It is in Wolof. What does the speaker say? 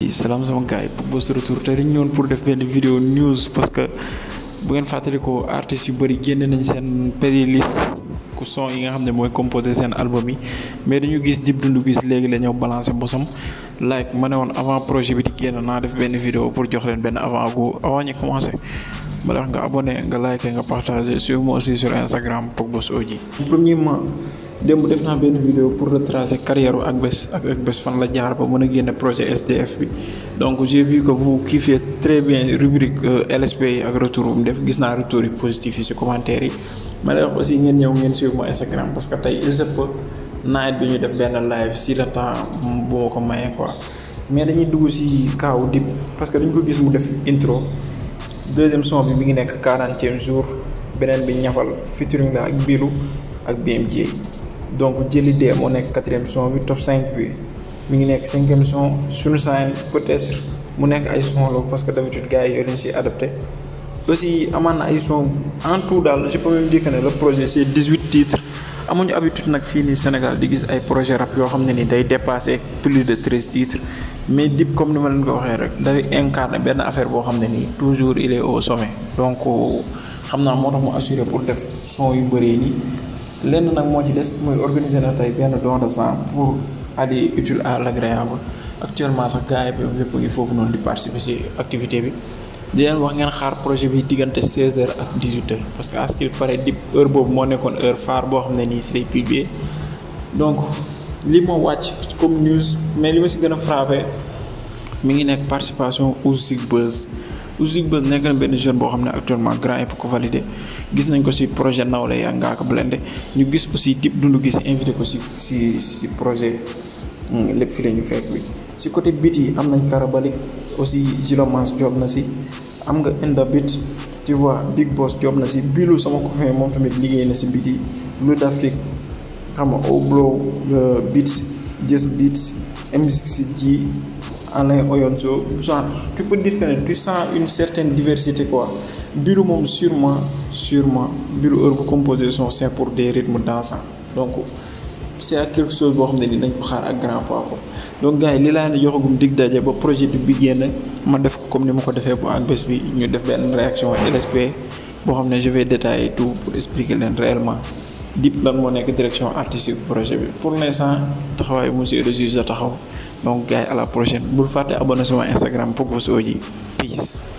salaam sama gars yi pour Boss Retour te dañu ñëwoon pour def benn vidéo news parce que bu ngeen fàttalikoo artistes yu bëri génne nañ seen playlist ku son yi nga xam ne mooy composé seen album yi mais dañu gis Dip Doundou Guiss léegi la ñëw balancé bosam like ma ne woon avant projet bi di génn naa def benn vidéo pour jox leen benn avant gu avant ñu commencé ma wax nga abonné nga like nga partagé suivez moi aussi sur Instagram pour Boss Odji premièrement démb def naa benn vidéo pour retracer carrière ak bés ak ak bés fan la jaar ba mën a génne projet SDF bi donc j'ai vu que vous kiffez très bien rubrique LSP yi ak retour bu mu def gis naa retour yi positif yi ci commentaire yi ma lay wax aussi ngeen ñëw ngeen suivre ma Instagram parce que tey il se peut nawet bi ñu def benn live si le temps bu ma ko mayee quoi mais dañuy dugg ci kaaw Dip parce que dañ ko gis mu def intro deuxième son bi mi ngi nekk quarantième jour beneen bi ñafal featuring la ak Bilu ak BMJ donc jëli dee moo nekk quatrième son bi top 5 bi mi ngi nekk cinquième son suñu sign peut-être mu nekk ay son la parce que d'habitude gars yi yoo leen si adapté aussi amaan na ay son en tout daal je peux même dire que ne le projet c'est 18 titres amuñu habitude nag fii nii Sénégal di gis ay projet rap yoo xam ne ni day dépasser plus de 13 titres mais Dip comme ni ma leen ko waxee rek dafay incarner benn affaire boo xam ne nii toujours il est au sommet donc xam naa moo tax mu assuré pour def son yu bëree nii lenn nag moo ci des mooy organiser na tey benn don de sang pour aller utile à l'agréable actuellement sax gars yi yëpp ngi foofu noonu di participer ci activité bi di leen wax ngeen xaar projet bi diggante 16h ak 18h parce que à ce qu'il paraît Dip heure boobu moo nekkoon heure phare boo xam ne nii si lay publier donc li moo wàcc comme news mais li ma si gën a frappé mi ngi nekk participation Ouzig Buzz Ouzig Buzz nekk na benn jeune boo xam ne actuellement grand yëpp ko validé gis nañ ko si projet Nawle ya Ngaaka Blindé ñu gis aussi Dip Doundou Guiss invité ko si si si projet lépp fi la ñu fekk bi si côté beat yi am nañ Karabalik aussi Gilomance job na si am nga Enda Beat tu vois Big Boss job na si biilu sama copain moom tamit liggéey na si beat yi Blue d'Afrique xam nga Oblo Beat Just Beat MCG Alain Oyonso genre tu peux dire que ne tu sens une certaine diversité quoi biilu moom sûrement sûrement biilu heure bu composé son c'est pour des rythmes dansants donc c'est quelque chose boo xam ne ni dañ ko xaar ak grand poids ko donc gars yi li laa ne joxagum dig daje ba projet bi génn ma def ko comme ni ma ko defee bu ak bés bi ñu def benn réaction LSP boo xam ne je vais détailler tout pour expliquer leen réellement Dip lan moo nekk direction artistique projet bi pour l'instant taxawaay monsieur le juge a taxaw donc gars yi à la prochaine bul fàtte abonné sama Instagram pour Boss Odji peace